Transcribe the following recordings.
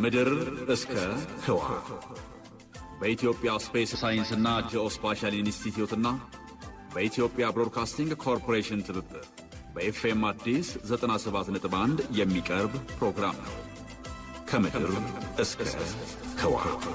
ከምድር እስከ ህዋ በኢትዮጵያ ስፔስ ሳይንስና ጂኦስፓሻል ኢንስቲትዩትና በኢትዮጵያ ብሮድካስቲንግ ኮርፖሬሽን ትብብር በኤፍኤም አዲስ 97.1 የሚቀርብ ፕሮግራም ነው። ከምድር እስከ ህዋ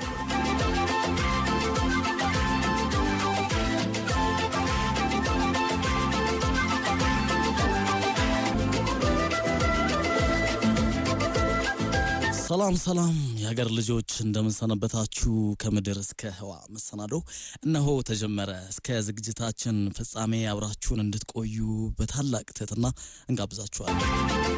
ሰላም ሰላም የሀገር ልጆች እንደምንሰነበታችሁ። ከምድር እስከ ህዋ መሰናዶ እነሆ ተጀመረ። እስከ ዝግጅታችን ፍጻሜ አብራችሁን እንድትቆዩ በታላቅ ትህትና እንጋብዛችኋለን።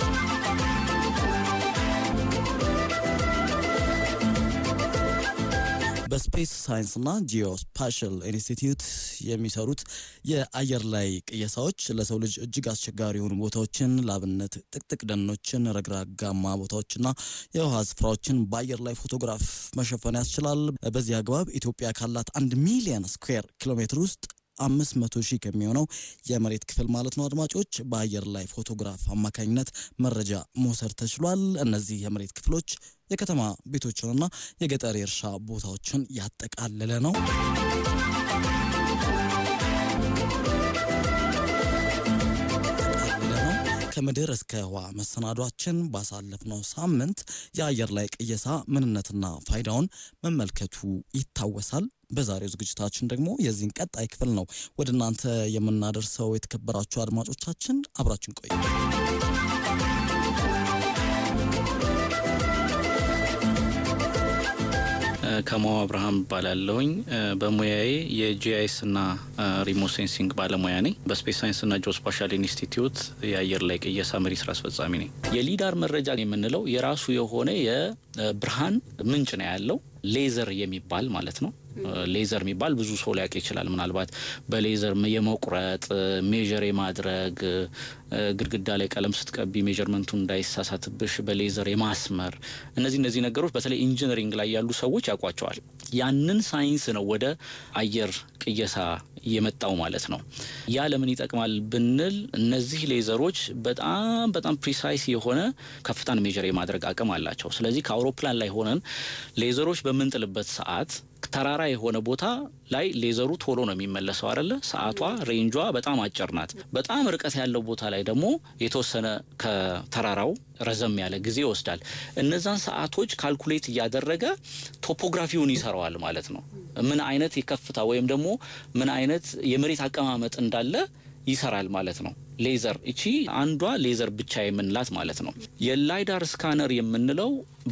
በስፔስ ሳይንስና ጂኦስፓሻል ኢንስቲትዩት የሚሰሩት የአየር ላይ ቅየሳዎች ለሰው ልጅ እጅግ አስቸጋሪ የሆኑ ቦታዎችን ለአብነት ጥቅጥቅ ደኖችን፣ ረግራጋማ ቦታዎችና የውሃ ስፍራዎችን በአየር ላይ ፎቶግራፍ መሸፈን ያስችላል። በዚህ አግባብ ኢትዮጵያ ካላት አንድ ሚሊዮን ስኩዌር ኪሎ ሜትር ውስጥ አምስት መቶ ሺህ ከሚሆነው የመሬት ክፍል ማለት ነው አድማጮች በአየር ላይ ፎቶግራፍ አማካኝነት መረጃ መውሰድ ተችሏል። እነዚህ የመሬት ክፍሎች የከተማ ቤቶችንና የገጠር የእርሻ ቦታዎችን ያጠቃለለ ነው። ከምድር እስከ ህዋ መሰናዷችን ባሳለፍነው ሳምንት የአየር ላይ ቅየሳ ምንነትና ፋይዳውን መመልከቱ ይታወሳል። በዛሬው ዝግጅታችን ደግሞ የዚህን ቀጣይ ክፍል ነው ወደ እናንተ የምናደርሰው። የተከበራችሁ አድማጮቻችን አብራችን ቆዩ። ከማው አብርሃም እባላለሁኝ። በሙያዬ የጂአይኤስ እና ሪሞት ሴንሲንግ ባለሙያ ነኝ። በስፔስ ሳይንስ እና ጂኦስፓሻል ኢንስቲትዩት የአየር ላይ ቅየሳ መሪ ስራ አስፈጻሚ ነኝ። የሊዳር መረጃ የምንለው የራሱ የሆነ የብርሃን ምንጭ ነው ያለው ሌዘር የሚባል ማለት ነው። ሌዘር የሚባል ብዙ ሰው ሊያውቅ ይችላል። ምናልባት በሌዘር የመቁረጥ ሜዥር የማድረግ ግድግዳ ላይ ቀለም ስትቀቢ ሜዥርመንቱን እንዳይሳሳትብሽ በሌዘር የማስመር እነዚህ እነዚህ ነገሮች በተለይ ኢንጂነሪንግ ላይ ያሉ ሰዎች ያውቋቸዋል። ያንን ሳይንስ ነው ወደ አየር ቅየሳ የመጣው ማለት ነው። ያ ለምን ይጠቅማል ብንል እነዚህ ሌዘሮች በጣም በጣም ፕሪሳይስ የሆነ ከፍታን ሜዥር የማድረግ አቅም አላቸው። ስለዚህ ከአውሮፕላን ላይ ሆነን ሌዘሮች በምንጥልበት ሰዓት ተራራ የሆነ ቦታ ላይ ሌዘሩ ቶሎ ነው የሚመለሰው አይደለ? ሰዓቷ ሬንጇ በጣም አጭር ናት። በጣም ርቀት ያለው ቦታ ላይ ደግሞ የተወሰነ ከተራራው ረዘም ያለ ጊዜ ይወስዳል። እነዛን ሰዓቶች ካልኩሌት እያደረገ ቶፖግራፊውን ይሰራዋል ማለት ነው። ምን አይነት የከፍታ ወይም ደግሞ ምን አይነት የመሬት አቀማመጥ እንዳለ ይሰራል ማለት ነው። ሌዘር እቺ አንዷ ሌዘር ብቻ የምንላት ማለት ነው። የላይዳር ስካነር የምንለው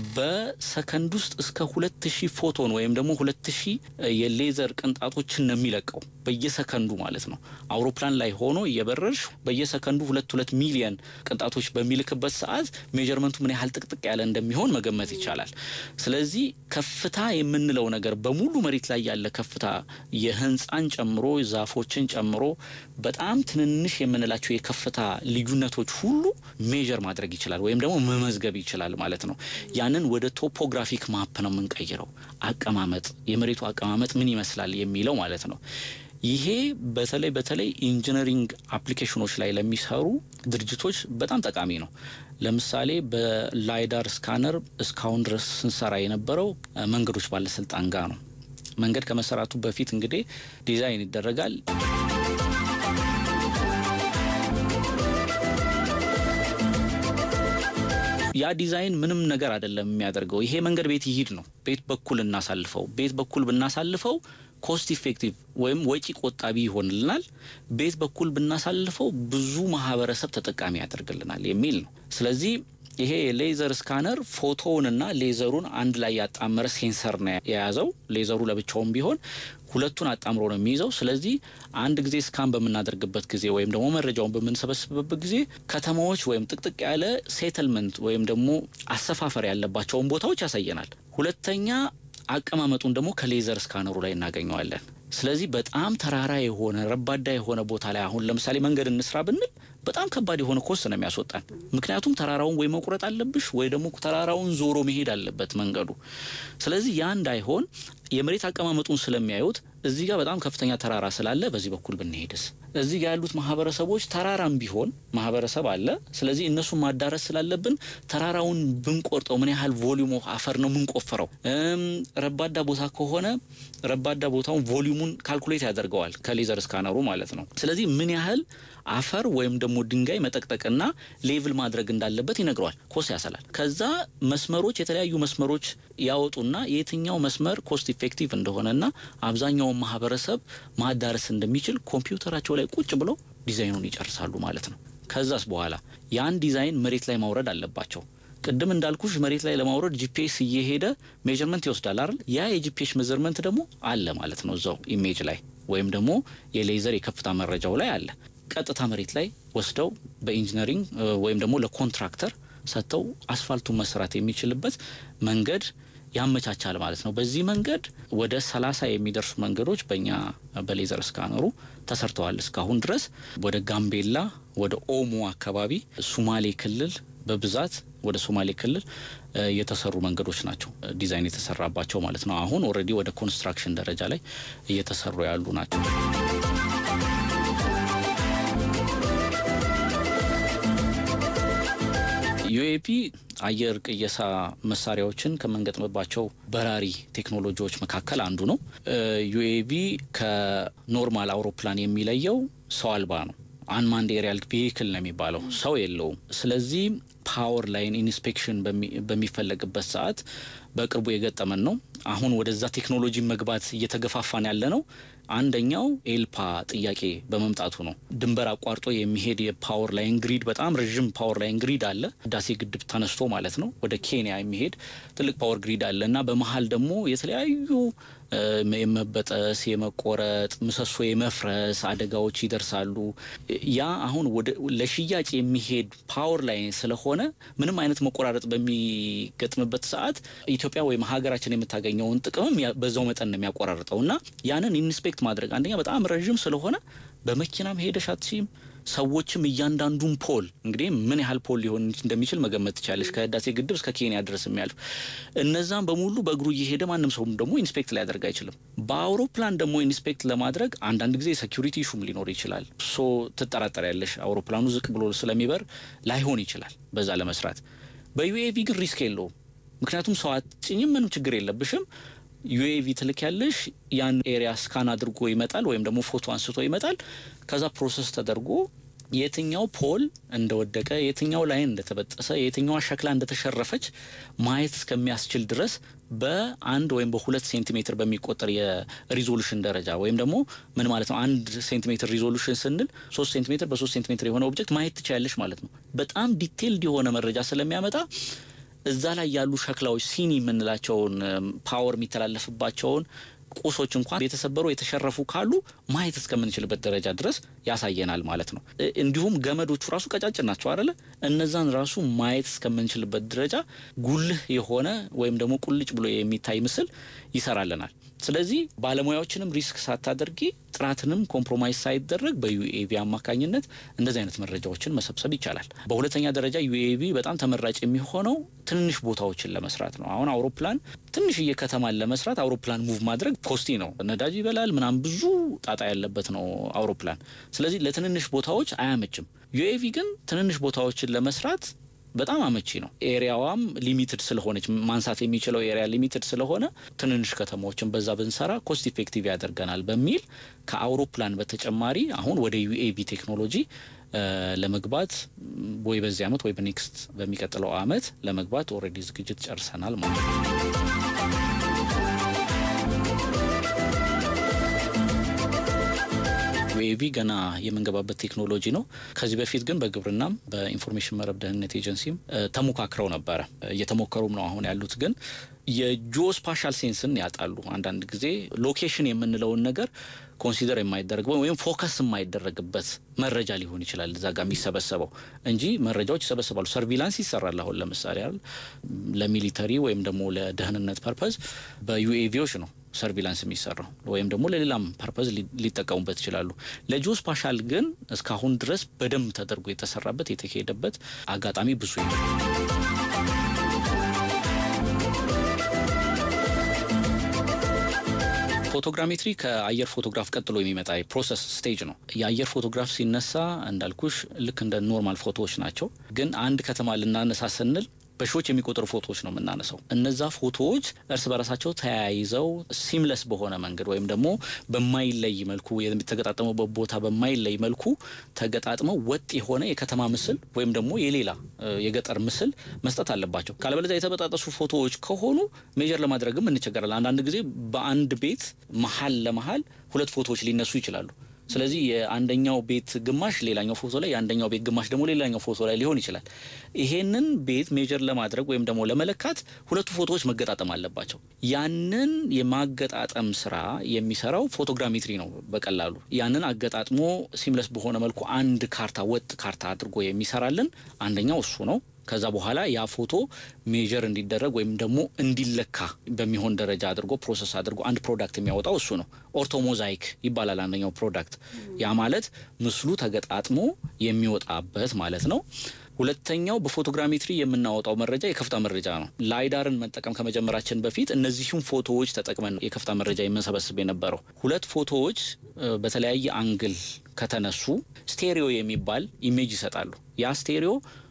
በሰከንድ ውስጥ እስከ ሁለት ሺህ ፎቶን ወይም ደግሞ ሁለት ሺህ የሌዘር ቅንጣቶችን ነው የሚለቀው በየሰከንዱ ማለት ነው። አውሮፕላን ላይ ሆኖ እየበረርሽ በየሰከንዱ ሁለት ሁለት ሚሊየን ቅንጣቶች በሚልክበት ሰዓት ሜጀርመንቱ ምን ያህል ጥቅጥቅ ያለ እንደሚሆን መገመት ይቻላል። ስለዚህ ከፍታ የምንለው ነገር በሙሉ መሬት ላይ ያለ ከፍታ የህንፃን ጨምሮ ዛፎችን ጨምሮ በጣም ትንንሽ የምንላቸው የከፍታ ልዩነቶች ሁሉ ሜጀር ማድረግ ይችላል ወይም ደግሞ መመዝገብ ይችላል ማለት ነው። ያንን ወደ ቶፖግራፊክ ማፕ ነው የምንቀይረው። አቀማመጥ የመሬቱ አቀማመጥ ምን ይመስላል የሚለው ማለት ነው። ይሄ በተለይ በተለይ ኢንጂነሪንግ አፕሊኬሽኖች ላይ ለሚሰሩ ድርጅቶች በጣም ጠቃሚ ነው። ለምሳሌ በላይዳር ስካነር እስካሁን ድረስ ስንሰራ የነበረው መንገዶች ባለስልጣን ጋር ነው። መንገድ ከመሰራቱ በፊት እንግዲህ ዲዛይን ይደረጋል። ያ ዲዛይን ምንም ነገር አይደለም የሚያደርገው። ይሄ መንገድ ቤት ይሂድ ነው። ቤት በኩል እናሳልፈው። ቤት በኩል ብናሳልፈው ኮስት ኢፌክቲቭ ወይም ወጪ ቆጣቢ ይሆንልናል። ቤት በኩል ብናሳልፈው ብዙ ማህበረሰብ ተጠቃሚ ያደርግልናል የሚል ነው። ስለዚህ ይሄ የሌዘር ስካነር ፎቶውንና ሌዘሩን አንድ ላይ ያጣመረ ሴንሰር ነው የያዘው። ሌዘሩ ለብቻውም ቢሆን ሁለቱን አጣምሮ ነው የሚይዘው። ስለዚህ አንድ ጊዜ ስካን በምናደርግበት ጊዜ ወይም ደግሞ መረጃውን በምንሰበስብበት ጊዜ ከተማዎች ወይም ጥቅጥቅ ያለ ሴትልመንት ወይም ደግሞ አሰፋፈር ያለባቸውን ቦታዎች ያሳየናል። ሁለተኛ አቀማመጡን ደግሞ ከሌዘር ስካነሩ ላይ እናገኘዋለን። ስለዚህ በጣም ተራራ የሆነ ረባዳ የሆነ ቦታ ላይ አሁን ለምሳሌ መንገድ እንስራ ብንል በጣም ከባድ የሆነ ኮስት ነው የሚያስወጣን። ምክንያቱም ተራራውን ወይ መቁረጥ አለብሽ ወይ ደግሞ ተራራውን ዞሮ መሄድ አለበት መንገዱ። ስለዚህ ያ እንዳይሆን የመሬት አቀማመጡን ስለሚያዩት እዚህ ጋር በጣም ከፍተኛ ተራራ ስላለ በዚህ በኩል ብንሄድስ፣ እዚህ ጋር ያሉት ማህበረሰቦች ተራራም ቢሆን ማህበረሰብ አለ። ስለዚህ እነሱን ማዳረስ ስላለብን ተራራውን ብንቆርጠው ምን ያህል ቮሊዩም ኦፍ አፈር ነው የምንቆፍረው? ረባዳ ቦታ ከሆነ ረባዳ ቦታውን ቮሊዩሙን ካልኩሌት ያደርገዋል ከሌዘር ስካነሩ ማለት ነው። ስለዚህ ምን ያህል አፈር ወይም ደግሞ ድንጋይ መጠቅጠቅና ሌቭል ማድረግ እንዳለበት ይነግረዋል። ኮስ ያሰላል። ከዛ መስመሮች የተለያዩ መስመሮች ያወጡና የትኛው መስመር ኮስት ኢፌክቲቭ እንደሆነና አብዛኛውን ማህበረሰብ ማዳረስ እንደሚችል ኮምፒውተራቸው ላይ ቁጭ ብለው ዲዛይኑን ይጨርሳሉ ማለት ነው። ከዛስ በኋላ ያን ዲዛይን መሬት ላይ ማውረድ አለባቸው። ቅድም እንዳልኩሽ መሬት ላይ ለማውረድ ጂፒኤስ እየሄደ ሜጀርመንት ይወስዳል አይደል? ያ የጂፒኤስ ሜጀርመንት ደግሞ አለ ማለት ነው እዛው ኢሜጅ ላይ ወይም ደግሞ የሌዘር የከፍታ መረጃው ላይ አለ። ቀጥታ መሬት ላይ ወስደው በኢንጂነሪንግ ወይም ደግሞ ለኮንትራክተር ሰጥተው አስፋልቱን መስራት የሚችልበት መንገድ ያመቻቻል ማለት ነው። በዚህ መንገድ ወደ ሰላሳ የሚደርሱ መንገዶች በእኛ በሌዘር ስካነሩ ተሰርተዋል እስካሁን ድረስ ወደ ጋምቤላ፣ ወደ ኦሞ አካባቢ፣ ሱማሌ ክልል በብዛት ወደ ሶማሌ ክልል የተሰሩ መንገዶች ናቸው ዲዛይን የተሰራባቸው ማለት ነው። አሁን ኦልሬዲ ወደ ኮንስትራክሽን ደረጃ ላይ እየተሰሩ ያሉ ናቸው። ዩኤፒ አየር ቅየሳ መሳሪያዎችን ከምንገጥምባቸው በራሪ ቴክኖሎጂዎች መካከል አንዱ ነው። ዩኤቪ ከኖርማል አውሮፕላን የሚለየው ሰው አልባ ነው። አንማንድ ኤሪያል ቬሂክል ነው የሚባለው፣ ሰው የለውም። ስለዚህ ፓወር ላይን ኢንስፔክሽን በሚፈለግበት ሰዓት በቅርቡ የገጠመን ነው። አሁን ወደዛ ቴክኖሎጂ መግባት እየተገፋፋን ያለ ነው። አንደኛው ኤልፓ ጥያቄ በመምጣቱ ነው። ድንበር አቋርጦ የሚሄድ የፓወር ላይን ግሪድ በጣም ረዥም ፓወር ላይን ግሪድ አለ። ህዳሴ ግድብ ተነስቶ ማለት ነው ወደ ኬንያ የሚሄድ ትልቅ ፓወር ግሪድ አለ እና በመሀል ደግሞ የተለያዩ የመበጠስ፣ የመቆረጥ፣ ምሰሶ የመፍረስ አደጋዎች ይደርሳሉ። ያ አሁን ወደ ለሽያጭ የሚሄድ ፓወር ላይን ስለሆነ ምንም አይነት መቆራረጥ በሚገጥምበት ሰዓት ኢትዮጵያ ወይም ሀገራችን የምታገኘውን ጥቅምም በዛው መጠን ነው የሚያቆራርጠው እና ያንን ኢንስፔክት ማድረግ አንደኛ በጣም ረዥም ስለሆነ በመኪናም ሄደሽ አትችይም። ሰዎችም እያንዳንዱን ፖል እንግዲህ ምን ያህል ፖል ሊሆን እንደሚችል መገመት ትችላለች። ከህዳሴ ግድብ እስከ ኬንያ ድረስ የሚያልፍ እነዛም በሙሉ በእግሩ እየሄደ ማንም ሰውም ደግሞ ኢንስፔክት ሊያደርግ አይችልም። በአውሮፕላን ደግሞ ኢንስፔክት ለማድረግ አንዳንድ ጊዜ ሴኪሪቲ ሹም ሊኖር ይችላል። ሶ ትጠራጠሪያለሽ። አውሮፕላኑ ዝቅ ብሎ ስለሚበር ላይሆን ይችላል በዛ ለመስራት። በዩኤቪ ግን ሪስክ የለውም። ምክንያቱም ሰው አትጭኝም፣ ምንም ችግር የለብሽም። ዩኤቪ ትልክ ያለሽ ያን ኤሪያ ስካን አድርጎ ይመጣል፣ ወይም ደግሞ ፎቶ አንስቶ ይመጣል። ከዛ ፕሮሰስ ተደርጎ የትኛው ፖል እንደወደቀ፣ የትኛው ላይን እንደተበጠሰ፣ የትኛዋ ሸክላ እንደተሸረፈች ማየት እስከሚያስችል ድረስ በአንድ ወይም በሁለት ሴንቲሜትር በሚቆጠር የሪዞሉሽን ደረጃ ወይም ደግሞ ምን ማለት ነው? አንድ ሴንቲሜትር ሪዞሉሽን ስንል ሶስት ሴንቲሜትር በሶስት ሴንቲሜትር የሆነ ኦብጀክት ማየት ትችያለሽ ማለት ነው። በጣም ዲቴይልድ የሆነ መረጃ ስለሚያመጣ እዛ ላይ ያሉ ሸክላዎች ሲኒ የምንላቸውን ፓወር የሚተላለፍባቸውን ቁሶች እንኳን የተሰበሩ የተሸረፉ ካሉ ማየት እስከምንችልበት ደረጃ ድረስ ያሳየናል ማለት ነው። እንዲሁም ገመዶቹ ራሱ ቀጫጭን ናቸው አይደለ? እነዛን ራሱ ማየት እስከምንችልበት ደረጃ ጉልህ የሆነ ወይም ደግሞ ቁልጭ ብሎ የሚታይ ምስል ይሰራልናል። ስለዚህ ባለሙያዎችንም ሪስክ ሳታደርጊ ጥራትንም ኮምፕሮማይዝ ሳይደረግ በዩኤቪ አማካኝነት እንደዚህ አይነት መረጃዎችን መሰብሰብ ይቻላል። በሁለተኛ ደረጃ ዩኤቪ በጣም ተመራጭ የሚሆነው ትንንሽ ቦታዎችን ለመስራት ነው። አሁን አውሮፕላን ትንሽዬ ከተማን ለመስራት አውሮፕላን ሙቭ ማድረግ ኮስቲ ነው። ነዳጅ ይበላል፣ ምናምን ብዙ ጣጣ ያለበት ነው አውሮፕላን። ስለዚህ ለትንንሽ ቦታዎች አያመችም። ዩኤቪ ግን ትንንሽ ቦታዎችን ለመስራት በጣም አመቺ ነው። ኤሪያዋም ሊሚትድ ስለሆነች ማንሳት የሚችለው ኤሪያ ሊሚትድ ስለሆነ ትንንሽ ከተማዎችን በዛ ብንሰራ ኮስት ኢፌክቲቭ ያደርገናል በሚል ከአውሮፕላን በተጨማሪ አሁን ወደ ዩኤቪ ቴክኖሎጂ ለመግባት ወይ በዚህ አመት ወይ በኔክስት በሚቀጥለው አመት ለመግባት ኦልሬዲ ዝግጅት ጨርሰናል ማለት ነው። ዩኤቪ ገና የምንገባበት ቴክኖሎጂ ነው። ከዚህ በፊት ግን በግብርናም በኢንፎርሜሽን መረብ ደህንነት ኤጀንሲም ተሞካክረው ነበረ። እየተሞከሩም ነው አሁን ያሉት ግን የጂኦስፓሻል ሴንስን ያጣሉ። አንዳንድ ጊዜ ሎኬሽን የምንለውን ነገር ኮንሲደር የማይደረግበት ወይም ፎከስ የማይደረግበት መረጃ ሊሆን ይችላል እዛ ጋር የሚሰበሰበው እንጂ መረጃዎች ይሰበሰባሉ። ሰርቪላንስ ይሰራል። አሁን ለምሳሌ አይደል ለሚሊተሪ ወይም ደግሞ ለደህንነት ፐርፐዝ በዩኤቪዎች ነው ሰርቪላንስ የሚሰራው ወይም ደግሞ ለሌላም ፐርፐዝ ሊጠቀሙበት ይችላሉ። ለጂኦ ስፓሻል ግን እስካሁን ድረስ በደንብ ተደርጎ የተሰራበት የተካሄደበት አጋጣሚ ብዙ የለም። ፎቶግራሜትሪ ከአየር ፎቶግራፍ ቀጥሎ የሚመጣ ፕሮሰስ ስቴጅ ነው። የአየር ፎቶግራፍ ሲነሳ እንዳልኩሽ ልክ እንደ ኖርማል ፎቶዎች ናቸው። ግን አንድ ከተማ ልናነሳ ስንል በሺዎች የሚቆጠሩ ፎቶዎች ነው የምናነሳው። እነዛ ፎቶዎች እርስ በራሳቸው ተያይዘው ሲምለስ በሆነ መንገድ ወይም ደግሞ በማይለይ መልኩ የተገጣጠመበት ቦታ በማይለይ መልኩ ተገጣጥመው ወጥ የሆነ የከተማ ምስል ወይም ደግሞ የሌላ የገጠር ምስል መስጠት አለባቸው። ካለበለዚያ የተበጣጠሱ ፎቶዎች ከሆኑ ሜጀር ለማድረግም እንቸገራለን። አንዳንድ ጊዜ በአንድ ቤት መሀል ለመሀል ሁለት ፎቶዎች ሊነሱ ይችላሉ። ስለዚህ የአንደኛው ቤት ግማሽ ሌላኛው ፎቶ ላይ የአንደኛው ቤት ግማሽ ደግሞ ሌላኛው ፎቶ ላይ ሊሆን ይችላል። ይሄንን ቤት ሜጀር ለማድረግ ወይም ደግሞ ለመለካት ሁለቱ ፎቶዎች መገጣጠም አለባቸው። ያንን የማገጣጠም ስራ የሚሰራው ፎቶግራሜትሪ ነው። በቀላሉ ያንን አገጣጥሞ ሲምለስ በሆነ መልኩ አንድ ካርታ ወጥ ካርታ አድርጎ የሚሰራልን አንደኛው እሱ ነው። ከዛ በኋላ ያ ፎቶ ሜጀር እንዲደረግ ወይም ደግሞ እንዲለካ በሚሆን ደረጃ አድርጎ ፕሮሰስ አድርጎ አንድ ፕሮዳክት የሚያወጣው እሱ ነው። ኦርቶሞዛይክ ይባላል አንደኛው ፕሮዳክት። ያ ማለት ምስሉ ተገጣጥሞ የሚወጣበት ማለት ነው። ሁለተኛው በፎቶግራሜትሪ የምናወጣው መረጃ የከፍታ መረጃ ነው። ላይዳርን መጠቀም ከመጀመራችን በፊት እነዚህም ፎቶዎች ተጠቅመን ነው የከፍታ መረጃ የምንሰበስብ የነበረው። ሁለት ፎቶዎች በተለያየ አንግል ከተነሱ ስቴሪዮ የሚባል ኢሜጅ ይሰጣሉ። ያ ስቴሪዮ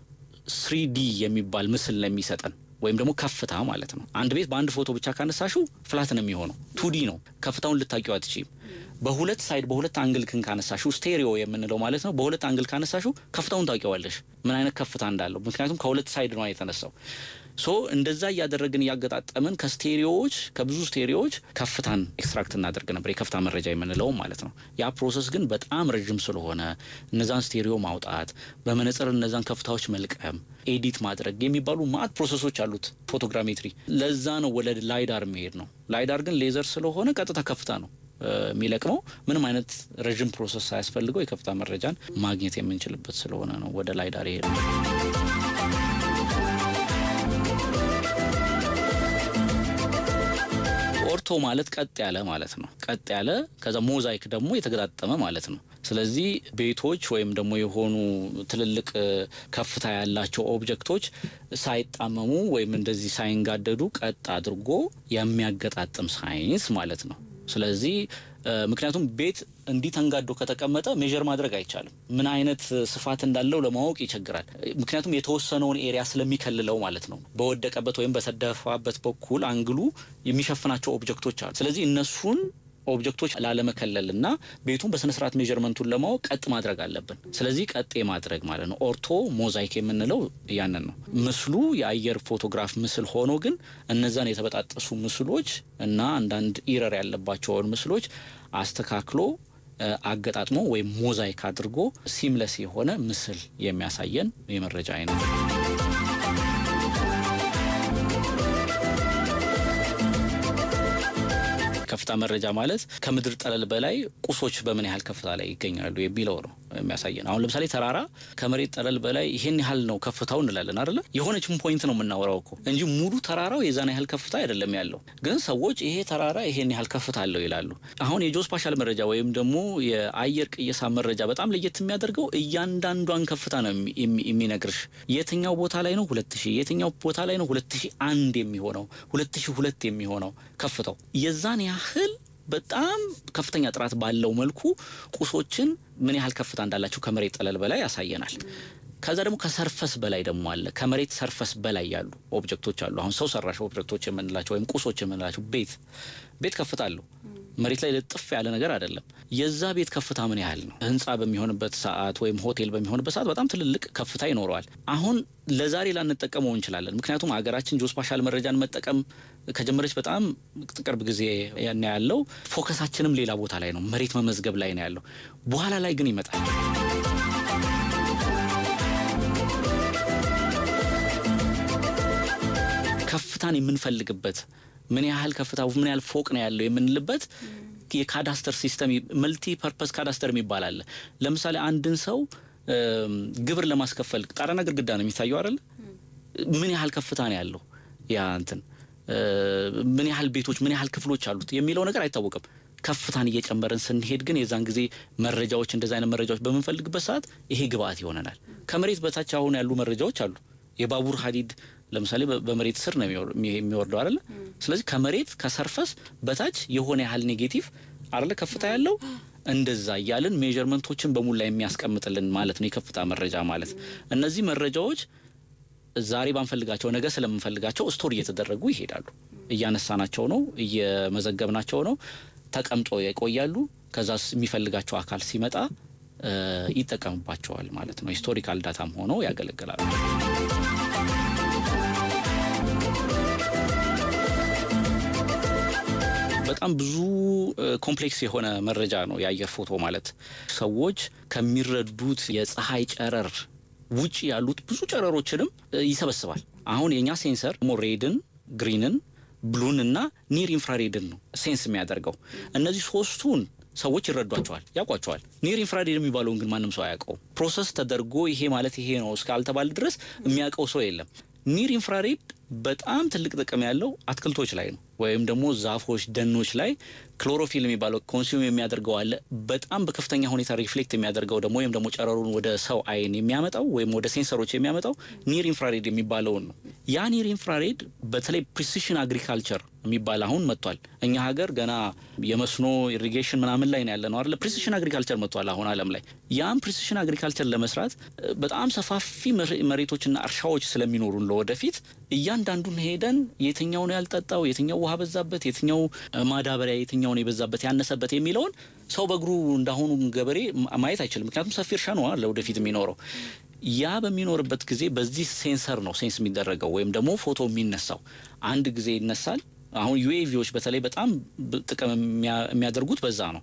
ስሪዲ የሚባል ምስል ነው የሚሰጠን ወይም ደግሞ ከፍታ ማለት ነው። አንድ ቤት በአንድ ፎቶ ብቻ ካነሳሹ ፍላት ነው የሚሆነው፣ ቱዲ ነው። ከፍታውን ልታቂው አትችይም። በሁለት ሳይድ በሁለት አንግል ክን ካነሳሹ ስቴሪዮ የምንለው ማለት ነው። በሁለት አንግል ካነሳሹ ከፍታውን ታውቂዋለሽ ምን አይነት ከፍታ እንዳለው፣ ምክንያቱም ከሁለት ሳይድ ነው የተነሳው። ሶ እንደዛ እያደረግን እያገጣጠምን ከስቴሪዮዎች ከብዙ ስቴሪዮዎች ከፍታን ኤክስትራክት እናደርግ ነበር፣ የከፍታ መረጃ የምንለው ማለት ነው። ያ ፕሮሰስ ግን በጣም ረዥም ስለሆነ እነዛን ስቴሪዮ ማውጣት፣ በመነጽር እነዛን ከፍታዎች መልቀም፣ ኤዲት ማድረግ የሚባሉ ማአት ፕሮሰሶች አሉት ፎቶግራሜትሪ። ለዛ ነው ወደ ላይዳር የሚሄድ ነው። ላይዳር ግን ሌዘር ስለሆነ ቀጥታ ከፍታ ነው የሚለቅመው ምንም አይነት ረዥም ፕሮሰስ ሳያስፈልገው የከፍታ መረጃን ማግኘት የምንችልበት ስለሆነ ነው ወደ ላይዳር ይሄድ ነው። ኦርቶ ማለት ቀጥ ያለ ማለት ነው። ቀጥ ያለ ከዛ ሞዛይክ ደግሞ የተገጣጠመ ማለት ነው። ስለዚህ ቤቶች ወይም ደግሞ የሆኑ ትልልቅ ከፍታ ያላቸው ኦብጀክቶች ሳይጣመሙ ወይም እንደዚህ ሳይንጋደዱ ቀጥ አድርጎ የሚያገጣጥም ሳይንስ ማለት ነው። ስለዚህ ምክንያቱም ቤት እንዲህ ተንጋዶ ከተቀመጠ ሜዥር ማድረግ አይቻልም። ምን አይነት ስፋት እንዳለው ለማወቅ ይቸግራል። ምክንያቱም የተወሰነውን ኤሪያ ስለሚከልለው ማለት ነው። በወደቀበት ወይም በተደፋበት በኩል አንግሉ የሚሸፍናቸው ኦብጀክቶች አሉ። ስለዚህ እነሱን ኦብጀክቶች ላለመከለል እና ቤቱን በስነስርዓት ሜዥርመንቱን ለማወቅ ቀጥ ማድረግ አለብን። ስለዚህ ቀጥ ማድረግ ማለት ነው። ኦርቶ ሞዛይክ የምንለው ያንን ነው። ምስሉ የአየር ፎቶግራፍ ምስል ሆኖ ግን እነዛን የተበጣጠሱ ምስሎች እና አንዳንድ ኢረር ያለባቸውን ምስሎች አስተካክሎ አገጣጥሞ ወይም ሞዛይክ አድርጎ ሲምለስ የሆነ ምስል የሚያሳየን የመረጃ አይነት ነው። ከፍታ መረጃ ማለት ከምድር ጠለል በላይ ቁሶች በምን ያህል ከፍታ ላይ ይገኛሉ የሚለው ነው የሚያሳየን። አሁን ለምሳሌ ተራራ ከመሬት ጠለል በላይ ይሄን ያህል ነው ከፍታው እንላለን አይደለ? የሆነችን ፖይንት ነው የምናወራው እኮ እንጂ ሙሉ ተራራው የዛን ያህል ከፍታ አይደለም ያለው። ግን ሰዎች ይሄ ተራራ ይሄን ያህል ከፍታ አለው ይላሉ። አሁን የጂኦስፓሻል መረጃ ወይም ደግሞ የአየር ቅየሳ መረጃ በጣም ለየት የሚያደርገው እያንዳንዷን ከፍታ ነው የሚነግርሽ። የትኛው ቦታ ላይ ነው ሁለት ሺህ የትኛው ቦታ ላይ ነው ሁለት ሺህ አንድ የሚሆነው ሁለት ሺህ ሁለት የሚሆነው ከፍታው የዛን ያህል በጣም ከፍተኛ ጥራት ባለው መልኩ ቁሶችን ምን ያህል ከፍታ እንዳላቸው ከመሬት ጠለል በላይ ያሳየናል። ከዛ ደግሞ ከሰርፈስ በላይ ደግሞ አለ። ከመሬት ሰርፈስ በላይ ያሉ ኦብጀክቶች አሉ። አሁን ሰው ሰራሽ ኦብጀክቶች የምንላቸው ወይም ቁሶች የምንላቸው ቤት ቤት ከፍታ አለው። መሬት ላይ ልጥፍ ያለ ነገር አይደለም። የዛ ቤት ከፍታ ምን ያህል ነው? ህንፃ በሚሆንበት ሰዓት ወይም ሆቴል በሚሆንበት ሰዓት በጣም ትልልቅ ከፍታ ይኖረዋል። አሁን ለዛሬ ላንጠቀመው እንችላለን። ምክንያቱም ሀገራችን ጂኦስፓሻል መረጃን መጠቀም ከጀመረች በጣም ቅርብ ጊዜ ያን ያለው ፎከሳችንም ሌላ ቦታ ላይ ነው፣ መሬት መመዝገብ ላይ ነው ያለው። በኋላ ላይ ግን ይመጣል። ከፍታን የምንፈልግበት ምን ያህል ከፍታ ምን ያህል ፎቅ ነው ያለው የምንልበት የካዳስተር ሲስተም መልቲ ፐርፐስ ካዳስተር የሚባል አለ። ለምሳሌ አንድን ሰው ግብር ለማስከፈል ጣራና ግድግዳ ነው የሚታየው አይደል? ምን ያህል ከፍታ ነው ያለው ያ እንትን ምን ያህል ቤቶች ምን ያህል ክፍሎች አሉት የሚለው ነገር አይታወቅም። ከፍታን እየጨመርን ስንሄድ ግን የዛን ጊዜ መረጃዎች እንደዚ አይነት መረጃዎች በምንፈልግበት ሰዓት ይሄ ግብአት ይሆነናል። ከመሬት በታች አሁን ያሉ መረጃዎች አሉ። የባቡር ሀዲድ ለምሳሌ በመሬት ስር ነው የሚወርደው አይደለ? ስለዚህ ከመሬት ከሰርፈስ በታች የሆነ ያህል ኔጌቲቭ አይደለ ከፍታ ያለው እንደዛ እያልን ሜዥርመንቶችን በሙላ የሚያስቀምጥልን ማለት ነው የከፍታ መረጃ ማለት። እነዚህ መረጃዎች ዛሬ ባንፈልጋቸው ነገ ስለምንፈልጋቸው ስቶር እየተደረጉ ይሄዳሉ። እያነሳናቸው ነው፣ እየመዘገብናቸው ነው፣ ተቀምጦ ይቆያሉ። ከዛ የሚፈልጋቸው አካል ሲመጣ ይጠቀምባቸዋል ማለት ነው። ሂስቶሪካል ዳታም ሆነው ያገለግላሉ። በጣም ብዙ ኮምፕሌክስ የሆነ መረጃ ነው የአየር ፎቶ ማለት። ሰዎች ከሚረዱት የፀሐይ ጨረር ውጭ ያሉት ብዙ ጨረሮችንም ይሰበስባል። አሁን የእኛ ሴንሰር ሞ ሬድን፣ ግሪንን፣ ብሉን እና ኒር ኢንፍራሬድን ነው ሴንስ የሚያደርገው። እነዚህ ሶስቱን ሰዎች ይረዷቸዋል፣ ያውቋቸዋል። ኒር ኢንፍራሬድ የሚባለውን ግን ማንም ሰው አያውቀው። ፕሮሰስ ተደርጎ ይሄ ማለት ይሄ ነው እስካልተባለ ድረስ የሚያውቀው ሰው የለም። ኒር ኢንፍራሬድ በጣም ትልቅ ጥቅም ያለው አትክልቶች ላይ ነው፣ ወይም ደግሞ ዛፎች፣ ደኖች ላይ ክሎሮፊል የሚባለው ኮንሱም የሚያደርገው አለ። በጣም በከፍተኛ ሁኔታ ሪፍሌክት የሚያደርገው ደግሞ ወይም ደግሞ ጨረሩን ወደ ሰው አይን የሚያመጣው ወይም ወደ ሴንሰሮች የሚያመጣው ኒር ኢንፍራሬድ የሚባለውን ነው። ያ ኒር ኢንፍራሬድ በተለይ ፕሪሲሽን አግሪካልቸር የሚባል አሁን መጥቷል። እኛ ሀገር ገና የመስኖ ኢሪጌሽን ምናምን ላይ ነው ያለ ነው አይደለ? ፕሪሲሽን አግሪካልቸር መጥቷል አሁን ዓለም ላይ። ያም ፕሪሲሽን አግሪካልቸር ለመስራት በጣም ሰፋፊ መሬቶችና እርሻዎች ስለሚኖሩን ለወደፊት እያንዳንዱን ሄደን የትኛው ነው ያልጠጣው፣ የትኛው ውሃ በዛበት፣ የትኛው ማዳበሪያ፣ የትኛው ነው የበዛበት ያነሰበት የሚለውን ሰው በእግሩ እንዳሁኑ ገበሬ ማየት አይችልም። ምክንያቱም ሰፊ እርሻ ነው ለወደፊት የሚኖረው። ያ በሚኖርበት ጊዜ በዚህ ሴንሰር ነው ሴንስ የሚደረገው ወይም ደግሞ ፎቶ የሚነሳው። አንድ ጊዜ ይነሳል። አሁን ዩኤቪዎች በተለይ በጣም ጥቅም የሚያደርጉት በዛ ነው።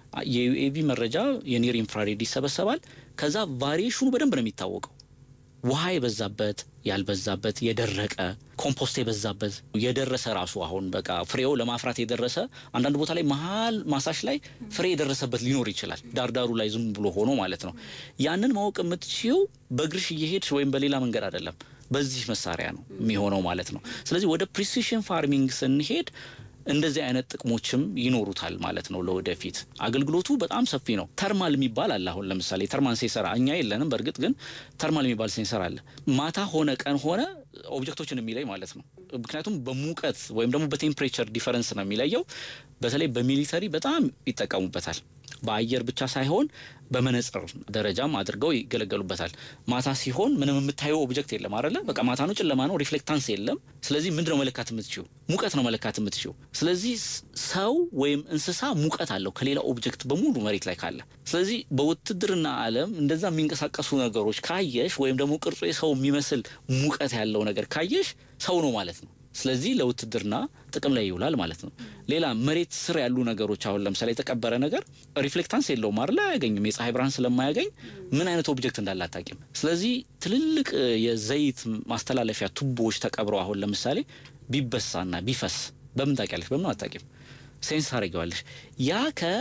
የዩኤቪ መረጃ የኒር ኢንፍራሬድ ይሰበሰባል። ከዛ ቫሪዬሽኑ በደንብ ነው የሚታወቀው። ውሃ የበዛበት ያልበዛበት፣ የደረቀ ኮምፖስት የበዛበት፣ የደረሰ ራሱ አሁን በቃ ፍሬው ለማፍራት የደረሰ አንዳንድ ቦታ ላይ መሀል ማሳሽ ላይ ፍሬ የደረሰበት ሊኖር ይችላል። ዳርዳሩ ላይ ዝም ብሎ ሆኖ ማለት ነው። ያንን ማወቅ የምትችው በእግርሽ እየሄድሽ ወይም በሌላ መንገድ አይደለም። በዚህ መሳሪያ ነው የሚሆነው ማለት ነው። ስለዚህ ወደ ፕሪሲሽን ፋርሚንግ ስንሄድ እንደዚህ አይነት ጥቅሞችም ይኖሩታል ማለት ነው። ለወደፊት አገልግሎቱ በጣም ሰፊ ነው። ተርማል የሚባል አለ። አሁን ለምሳሌ ተርማል ሴንሰር እኛ የለንም፣ በእርግጥ ግን ተርማል የሚባል ሴንሰር አለ። ማታ ሆነ ቀን ሆነ ኦብጀክቶችን የሚለይ ማለት ነው። ምክንያቱም በሙቀት ወይም ደግሞ በቴምፕሬቸር ዲፈረንስ ነው የሚለየው። በተለይ በሚሊተሪ በጣም ይጠቀሙበታል። በአየር ብቻ ሳይሆን በመነጽር ደረጃም አድርገው ይገለገሉበታል። ማታ ሲሆን ምንም የምታየው ኦብጀክት የለም አይደለ? በቃ ማታ ነው፣ ጨለማ ነው፣ ሪፍሌክታንስ የለም። ስለዚህ ምንድን ነው መለካት የምትችው? ሙቀት ነው መለካት የምትችው። ስለዚህ ሰው ወይም እንስሳ ሙቀት አለው ከሌላ ኦብጀክት በሙሉ መሬት ላይ ካለ። ስለዚህ በውትድርና ዓለም እንደዛ የሚንቀሳቀሱ ነገሮች ካየሽ ወይም ደግሞ ቅርጾ የሰው የሚመስል ሙቀት ያለው ነገር ካየሽ ሰው ነው ማለት ነው። ስለዚህ ለውትድርና ጥቅም ላይ ይውላል ማለት ነው። ሌላ መሬት ስር ያሉ ነገሮች አሁን ለምሳሌ የተቀበረ ነገር ሪፍሌክታንስ የለውም አይደል? አያገኝም። የፀሐይ ብርሃን ስለማያገኝ ምን አይነት ኦብጀክት እንዳለ አታውቂም። ስለዚህ ትልልቅ የዘይት ማስተላለፊያ ቱቦዎች ተቀብረው አሁን ለምሳሌ ቢበሳና ቢፈስ በምን ታውቂያለሽ? በምን አታውቂም። ሴንስ ታደርጊዋለሽ። ያ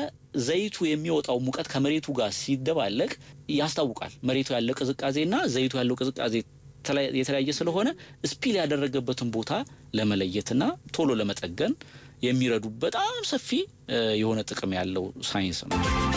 ከዘይቱ የሚወጣው ሙቀት ከመሬቱ ጋር ሲደባለቅ ያስታውቃል። መሬቱ ያለው ቅዝቃዜና ዘይቱ ያለው ቅዝቃዜ የተለያየ ስለሆነ ስፒል ያደረገበትን ቦታ ለመለየትና ቶሎ ለመጠገን የሚረዱ በጣም ሰፊ የሆነ ጥቅም ያለው ሳይንስ ነው።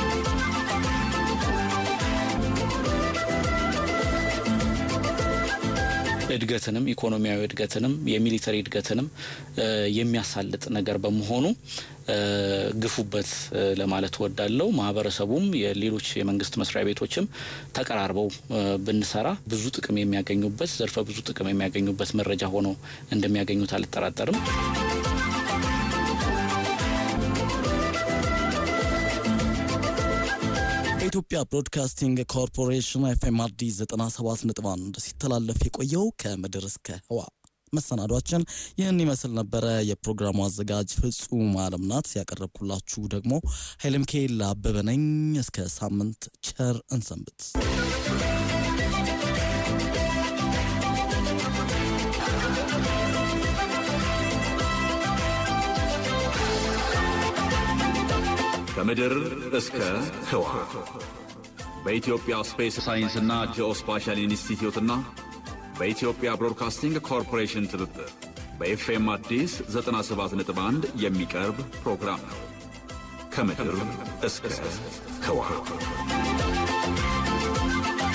እድገትንም ኢኮኖሚያዊ እድገትንም የሚሊተሪ እድገትንም የሚያሳልጥ ነገር በመሆኑ ግፉበት ለማለት ወዳለው ማህበረሰቡም የሌሎች የመንግስት መስሪያ ቤቶችም ተቀራርበው ብንሰራ ብዙ ጥቅም የሚያገኙበት ዘርፈ ብዙ ጥቅም የሚያገኙበት መረጃ ሆኖ እንደሚያገኙት አልጠራጠርም። የኢትዮጵያ ብሮድካስቲንግ ኮርፖሬሽን ኤፍኤም አዲስ 97.1 ሲተላለፍ የቆየው ከምድር እስከ ህዋ መሰናዷችን ይህን ይመስል ነበረ። የፕሮግራሙ አዘጋጅ ፍጹም አለም ናት። ያቀረብኩላችሁ ደግሞ ኃይለ ሚካኤል አበበ ነኝ። እስከ ሳምንት ቸር እንሰንብት። ከምድር እስከ ህዋ በኢትዮጵያ ስፔስ ሳይንስና ጂኦስፓሻል ኢንስቲትዩትና በኢትዮጵያ ብሮድካስቲንግ ኮርፖሬሽን ትብብር በኤፍኤም አዲስ 97.1 የሚቀርብ ፕሮግራም ነው። ከምድር እስከ ህዋ